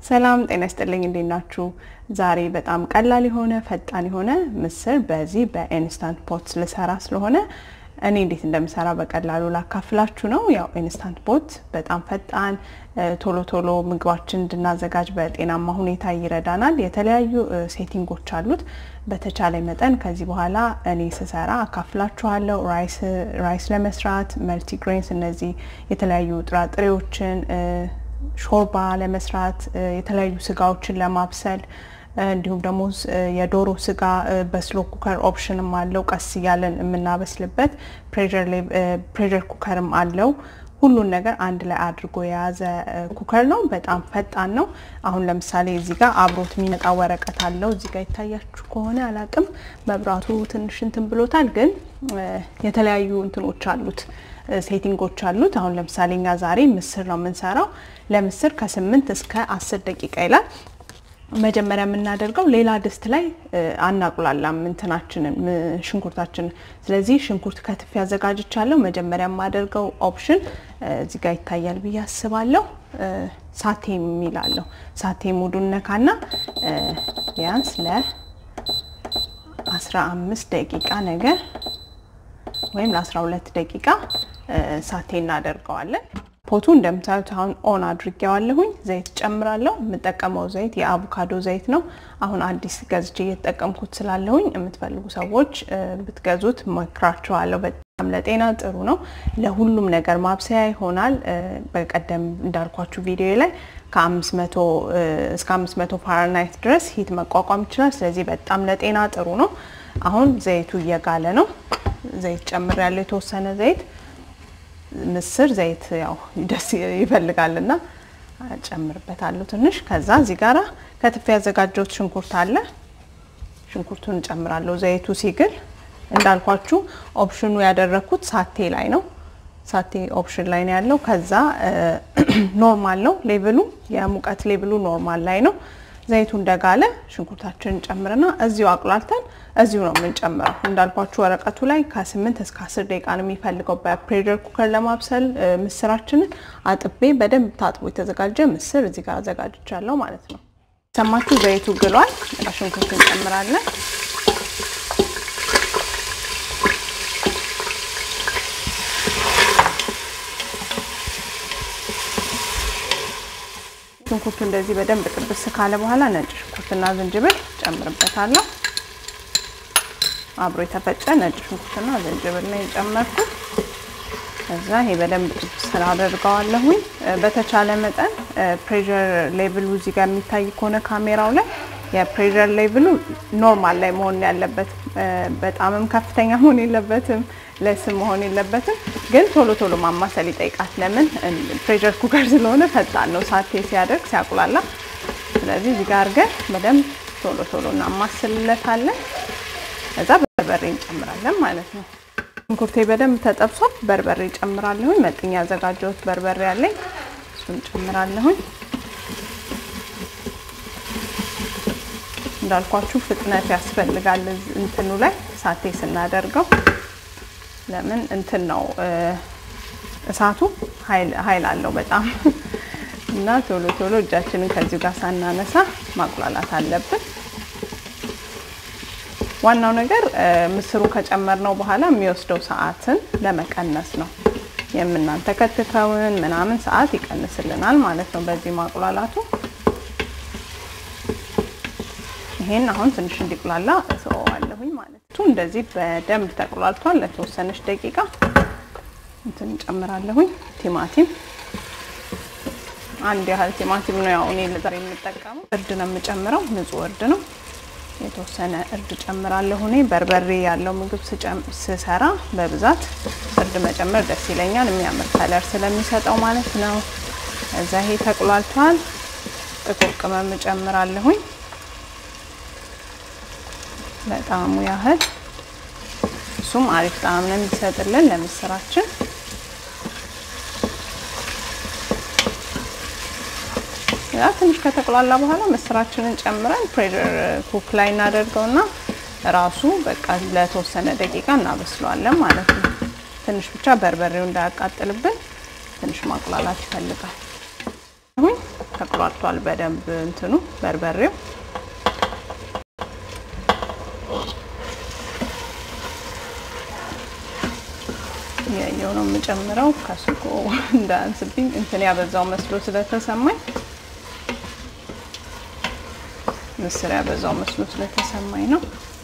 ሰላም ጤና ይስጥልኝ፣ እንዴት ናችሁ? ዛሬ በጣም ቀላል የሆነ ፈጣን የሆነ ምስር በዚህ በኢንስታንት ፖት ልሰራ ስለሆነ እኔ እንዴት እንደምሰራ በቀላሉ ላካፍላችሁ ነው። ያው ኢንስታንት ፖት በጣም ፈጣን ቶሎ ቶሎ ምግባችን እንድናዘጋጅ በጤናማ ሁኔታ ይረዳናል። የተለያዩ ሴቲንጎች አሉት። በተቻለ መጠን ከዚህ በኋላ እኔ ስሰራ አካፍላችኋለሁ። ራይስ ለመስራት መልቲግሬንስ፣ እነዚህ የተለያዩ ጥራጥሬዎችን ሾርባ ለመስራት የተለያዩ ስጋዎችን ለማብሰል እንዲሁም ደግሞ የዶሮ ስጋ በስሎ ኩከር ኦፕሽንም አለው። ቀስ እያለን የምናበስልበት ፕሬሸር ኩከርም አለው። ሁሉን ነገር አንድ ላይ አድርጎ የያዘ ኩከር ነው። በጣም ፈጣን ነው። አሁን ለምሳሌ እዚህ ጋር አብሮት የሚመጣ ወረቀት አለው። እዚህ ጋር ይታያችሁ ከሆነ አላቅም፣ መብራቱ ትንሽ እንትን ብሎታል፣ ግን የተለያዩ እንትኖች አሉት ሴቲንጎች አሉት። አሁን ለምሳሌ እኛ ዛሬ ምስር ነው የምንሰራው። ለምስር ከስምንት እስከ አስር ደቂቃ ይላል። መጀመሪያ የምናደርገው ሌላ ድስት ላይ አናቁላላም እንትናችንን ሽንኩርታችንን። ስለዚህ ሽንኩርት ከትፍ ያዘጋጅቻለሁ። መጀመሪያ የማደርገው ኦፕሽን እዚህ ጋር ይታያል ብዬ አስባለሁ። ሳቴ የሚላለሁ ሳቴ ሙዱን ነካና ቢያንስ ለ15 ደቂቃ ነገር ወይም ለ12 ደቂቃ ሳቴ እናደርገዋለን። ፖቱ እንደምታዩት አሁን ኦን አድርጌዋለሁኝ። ዘይት ጨምራለሁ። የምጠቀመው ዘይት የአቮካዶ ዘይት ነው። አሁን አዲስ ገዝቼ እየተጠቀምኩት ስላለሁኝ የምትፈልጉ ሰዎች ብትገዙት መክራችኋለሁ። በጣም ለጤና ጥሩ ነው። ለሁሉም ነገር ማብሰያ ይሆናል። በቀደም እንዳልኳችሁ ቪዲዮ ላይ ከ500 እስከ 500 ፋራናይት ድረስ ሂት መቋቋም ይችላል። ስለዚህ በጣም ለጤና ጥሩ ነው። አሁን ዘይቱ እየጋለ ነው። ዘይት ጨምር ያለው የተወሰነ ዘይት ምስር ዘይት ያው ደስ ይፈልጋልና ጨምርበታለሁ ትንሽ። ከዛ እዚህ ጋራ ከትፌ ያዘጋጀሁት ሽንኩርት አለ። ሽንኩርቱን ጨምራለሁ። ዘይቱ ሲግል እንዳልኳችሁ ኦፕሽኑ ያደረኩት ሳቴ ላይ ነው። ሳቴ ኦፕሽን ላይ ነው ያለው። ከዛ ኖርማል ነው ሌቭሉ፣ የሙቀት ሌቭሉ ኖርማል ላይ ነው። ዘይቱ እንደጋለ ሽንኩርታችንን ጨምርና እዚሁ አቁላልተን እዚሁ ነው የምንጨምረው። እንዳልኳችሁ ወረቀቱ ላይ ከ8 እስከ 10 ደቂቃ ነው የሚፈልገው በፕሬሸር ኩከር ለማብሰል ምስራችንን። አጥቤ በደንብ ታጥቦ የተዘጋጀ ምስር እዚህ ጋር አዘጋጅቻለሁ ማለት ነው። ሰማችሁ፣ ዘይቱ ግሏል። ሽንኩርት እንጨምራለን። ሽንኩርቱ እንደዚህ በደንብ ጥብስ ካለ በኋላ ነጭ ሽንኩርትና ዝንጅብል ጨምርበታለሁ። አብሮ የተፈጨ ነጭ ሽንኩርትና ዝንጅብል ነው የጨመርኩት። ከዛ ይሄ በደንብ ጥብስ ስላደርገዋለሁኝ። በተቻለ መጠን ፕሬሸር ሌቭሉ እዚህ ጋር የሚታይ ከሆነ ካሜራው ላይ የፕሬሸር ሌቭሉ ኖርማል ላይ መሆን ያለበት፣ በጣምም ከፍተኛ መሆን የለበትም ለስም መሆን የለበትም። ግን ቶሎ ቶሎ ማማሰል ይጠይቃል። ለምን ፕሬሸር ኩከር ስለሆነ ፈጣን ነው ሳቴ ሲያደርግ ሲያቁላላ። ስለዚህ እዚህ ጋር አድርገን በደንብ ቶሎ ቶሎ እናማስልለታለን። ከዛ በርበሬ እንጨምራለን ማለት ነው። ሽንኩርቴ በደንብ ተጠብሷል። በርበሬ ጨምራለሁኝ። መጥኛ ያዘጋጀሁት በርበሬ አለኝ፣ እሱን ጨምራለሁኝ። እንዳልኳችሁ ፍጥነት ያስፈልጋል እንትኑ ላይ ሳቴ ስናደርገው ለምን እንትን ነው እሳቱ ኃይል አለው በጣም እና ቶሎ ቶሎ እጃችንን ከዚሁ ጋር ሳናነሳ ማቁላላት አለብን። ዋናው ነገር ምስሩን ከጨመርነው በኋላ የሚወስደው ሰዓትን ለመቀነስ ነው። የምናንተከትከውን ምናምን ሰዓት ይቀንስልናል ማለት ነው በዚህ ማቁላላቱ። ይሄን አሁን ትንሽ እንዲቁላላ እሰዋለሁኝ ማለት ነው። እንደዚህ በደንብ ተቁላልቷል። ለተወሰነች ደቂቃ እንትን እንጨምራለሁኝ። ቲማቲም አንድ ያህል ቲማቲም ነው ያው እኔ ለዛሬ የምጠቀመው። እርድ ነው የምጨምረው፣ ንጹህ እርድ ነው። የተወሰነ እርድ ጨምራለሁ። እኔ በርበሬ ያለው ምግብ ስሰራ በብዛት እርድ መጨመር ደስ ይለኛል፣ የሚያምር ከለር ስለሚሰጠው ማለት ነው። እዛ ይሄ ተቁላልቷል። ጥቁር ቅመም እጨምራለሁኝ ለጣዕሙ ያህል እሱም አሪፍ ጣዕም ነው የሚሰጥልን ለምስራችን። ያ ትንሽ ከተቁላላ በኋላ ምስራችንን ጨምረን ፕሬሸር ኩክ ላይ እናደርገውና ራሱ በቃ ለተወሰነ ደቂቃ እናበስለዋለን ማለት ነው። ትንሽ ብቻ በርበሬው እንዳያቃጥልብን ትንሽ ማቁላላት ይፈልጋል። ተቁላልቷል በደንብ እንትኑ በርበሬው ያየው ነው የምጨምረው ከሱቁ እንዳያንስብኝ እንትን ያበዛው መስሎ ስለተሰማኝ ምስር ያበዛው መስሎ ስለተሰማኝ ነው።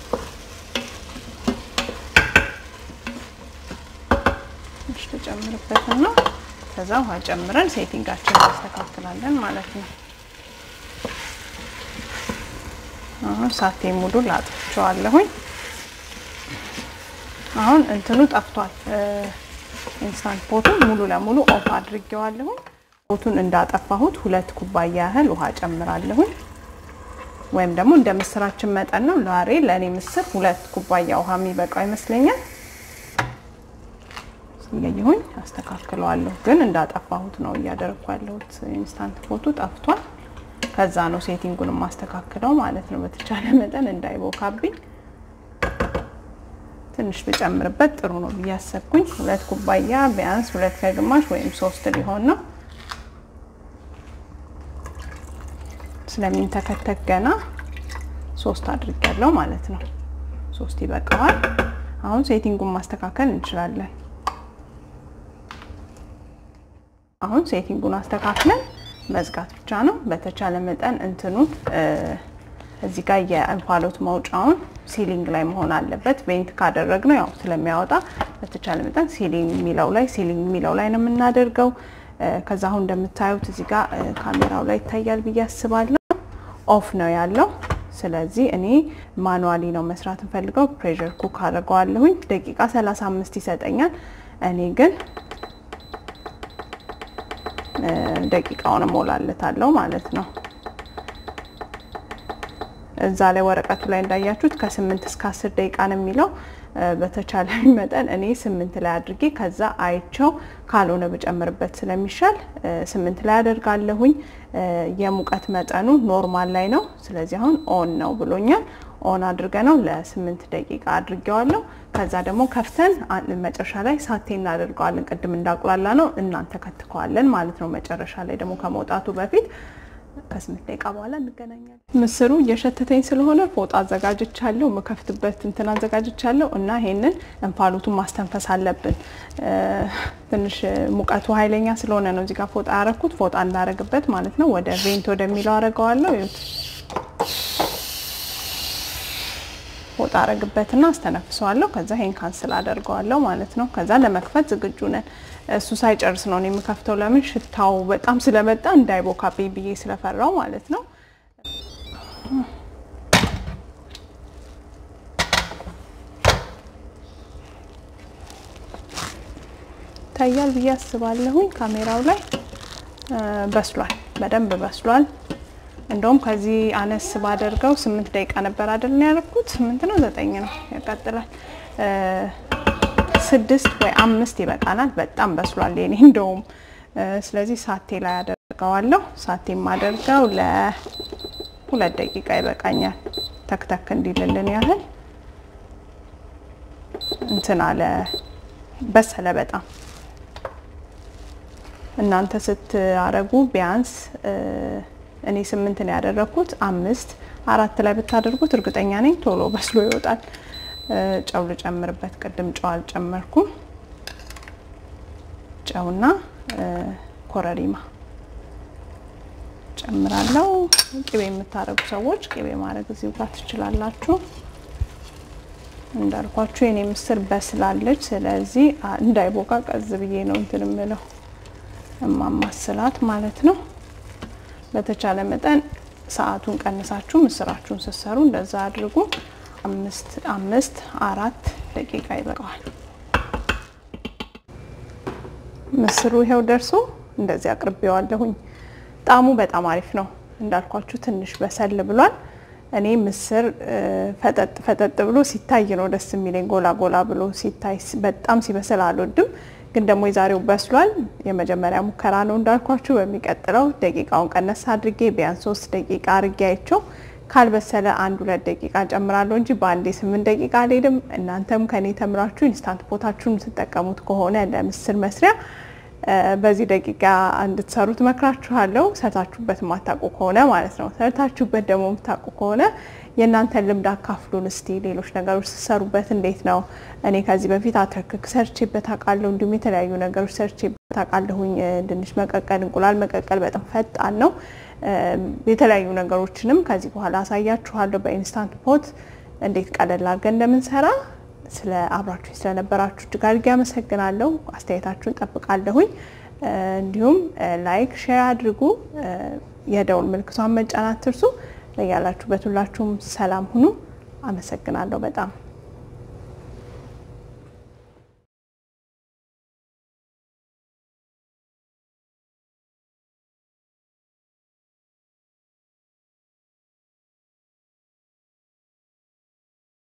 ትንሽ ተጨምርበትና ከዛ ውሃ ጨምረን ሴቲንጋችን እናስተካክላለን ማለት ነው። አሁን ሳቴ ሙሉ ላጥቸዋለሁኝ። አሁን እንትኑ ጠፍቷል። ኢንስታንት ፖቱን ሙሉ ለሙሉ ኦፍ አድርጌዋለሁኝ። ፖቱን እንዳጠፋሁት ሁለት ኩባያ ያህል ውሃ ጨምራለሁኝ። ወይም ደግሞ እንደ ምስራችን መጠን ነው። ዛሬ ለእኔ ምስር ሁለት ኩባያ ውሃ የሚበቃው ይመስለኛል። እያየሁኝ አስተካክለዋለሁ። ግን እንዳጠፋሁት ነው እያደረግኩ ያለሁት። ኢንስታንት ፖቱ ጠፍቷል። ከዛ ነው ሴቲንጉን ማስተካክለው ማለት ነው። በተቻለ መጠን እንዳይቦካብኝ ትንሽ ብጨምርበት ጥሩ ነው ብዬ አሰብኩኝ። ሁለት ኩባያ ቢያንስ ሁለት ከግማሽ ወይም ሶስት ሊሆን ነው ስለሚንተከተክ ገና ሶስት አድርጌያለሁ ማለት ነው። ሶስት ይበቃዋል። አሁን ሴቲንጉን ማስተካከል እንችላለን። አሁን ሴቲንጉን አስተካክለን መዝጋት ብቻ ነው። በተቻለ መጠን እንትኑን እዚህ ጋር የእንፋሎት መውጫውን ሲሊንግ ላይ መሆን አለበት። ቬንት ካደረግነው ያው ስለሚያወጣ በተቻለ መጠን ሲሊንግ የሚለው ላይ ሲሊንግ የሚለው ላይ ነው የምናደርገው። ከዛ አሁን እንደምታዩት እዚህ ጋር ካሜራው ላይ ይታያል ብዬ አስባለሁ። ኦፍ ነው ያለው። ስለዚህ እኔ ማኑዋሊ ነው መስራት እንፈልገው። ፕሬሸር ኩክ አድርገዋለሁኝ። ደቂቃ 35 ይሰጠኛል። እኔ ግን ደቂቃውን እሞላለታለሁ ማለት ነው። እዛ ላይ ወረቀቱ ላይ እንዳያችሁት ከስምንት እስከ አስር ደቂቃ ነው የሚለው። በተቻለ መጠን እኔ ስምንት ላይ አድርጌ ከዛ አይቸው ካልሆነ ብጨምርበት ስለሚሻል ስምንት ላይ አደርጋለሁኝ። የሙቀት መጠኑ ኖርማል ላይ ነው። ስለዚህ አሁን ኦን ነው ብሎኛል። ኦን አድርገ ነው ለስምንት ደቂቃ አድርጌዋለሁ። ከዛ ደግሞ ከፍተን መጨረሻ ላይ ሳቴ እናደርገዋለን። ቅድም እንዳቁላላ ነው እናንተ ከትከዋለን ማለት ነው። መጨረሻ ላይ ደግሞ ከመውጣቱ በፊት ከስምንት ደቂቃ በኋላ እንገናኛለን። ምስሩ እየሸተተኝ ስለሆነ ፎጣ አዘጋጅቻለሁ፣ የምከፍትበት እንትን አዘጋጅቻለሁ እና ይሄንን እንፋሎቱን ማስተንፈስ አለብን። ትንሽ ሙቀቱ ኃይለኛ ስለሆነ ነው እዚህ ጋር ፎጣ ያረኩት። ፎጣ እንዳረግበት ማለት ነው። ወደ ቬንት ወደሚለው አረገዋለሁ። ይኸውት ፎጣ አረግበትና አስተነፍሰዋለሁ። ከዛ ይሄን ካንስል አደርገዋለሁ ማለት ነው። ከዛ ለመክፈት ዝግጁ ነን። እሱ ሳይጨርስ ነው የምከፍተው። ለምን ሽታው በጣም ስለመጣ እንዳይቦካብኝ ብዬ ስለፈራው ማለት ነው። ይታያል ብዬ አስባለሁኝ። ካሜራው ላይ በስሏል፣ በደንብ በስሏል። እንደውም ከዚህ አነስ ባደርገው ስምንት ደቂቃ ነበር አይደል ያደረኩት? ስምንት ነው ዘጠኝ ነው ያቃጥላል። ስድስት ወይ አምስት ይበቃናል። በጣም በስሏል የኔ እንደውም። ስለዚህ ሳቴ ላይ አደርገዋለሁ። ሳቴ የማደርገው ለሁለት ደቂቃ ይበቃኛል። ተክተክ እንዲልልን ያህል እንትን አለ በሰለ በጣም እናንተ ስትአረጉ ቢያንስ እኔ ስምንት ነው ያደረኩት። አምስት አራት ላይ ብታደርጉት እርግጠኛ ነኝ ቶሎ በስሎ ይወጣል። ጨው ልጨምርበት። ቅድም ጨው አልጨመርኩም። ጨውና ኮረሪማ ጨምራለሁ። ቅቤ የምታረጉ ሰዎች ቅቤ ማድረግ እዚሁ ጋር ትችላላችሁ። እንዳልኳችሁ የኔ ምስር በስላለች፣ ስለዚህ እንዳይቦካ ቀዝ ብዬ ነው እንትን የምለው እማማስላት ማለት ነው። በተቻለ መጠን ሰዓቱን ቀንሳችሁ ምስራችሁን ስትሰሩ እንደዛ አድርጉ። አምስት አምስት አራት ደቂቃ ይበቃዋል። ምስሩ ይኸው ደርሶ እንደዚህ አቅርቤዋለሁኝ። ጣዕሙ በጣም አሪፍ ነው። እንዳልኳችሁ ትንሽ በሰል ብሏል። እኔ ምስር ፈጠጥ ፈጠጥ ብሎ ሲታይ ነው ደስ የሚለኝ። ጎላ ጎላ ብሎ ሲታይ በጣም ሲበስል አልወድም። ግን ደግሞ የዛሬው በስሏል። የመጀመሪያ ሙከራ ነው እንዳልኳችሁ። በሚቀጥለው ደቂቃውን ቀነስ አድርጌ ቢያንስ ሶስት ደቂቃ አድርጌ አይቸው ካልበሰለ አንድ ሁለት ደቂቃ ጨምራለሁ እንጂ በአንዴ ስምንት ደቂቃ አልሄድም። እናንተም ከኔ ተምራችሁ ኢንስታንት ፖታችሁን የምትጠቀሙት ከሆነ ለምስር መስሪያ በዚህ ደቂቃ እንድትሰሩት እመክራችኋለሁ። ሰርታችሁበት የማታውቁ ከሆነ ማለት ነው። ሰርታችሁበት ደግሞ የምታውቁ ከሆነ የእናንተን ልምድ አካፍሉን እስቲ። ሌሎች ነገሮች ስትሰሩበት እንዴት ነው? እኔ ከዚህ በፊት አተርክክ ሰርቼበት አውቃለሁ። እንዲሁም የተለያዩ ነገሮች ሰርቼበት አውቃለሁኝ። ድንች መቀቀል፣ እንቁላል መቀቀል በጣም ፈጣን ነው። የተለያዩ ነገሮችንም ከዚህ በኋላ አሳያችኋለሁ በኢንስታንት ፖት እንዴት ቀለል አድርገን እንደምንሰራ ስለ አብራችሁ ስለነበራችሁ እጅግ አድርጌ አመሰግናለሁ። አስተያየታችሁን ጠብቃለሁኝ። እንዲሁም ላይክ፣ ሼር አድርጉ። የደውል ምልክቷን መጫን አትርሱ። ያላችሁበት ሁላችሁም ሰላም ሁኑ። አመሰግናለሁ በጣም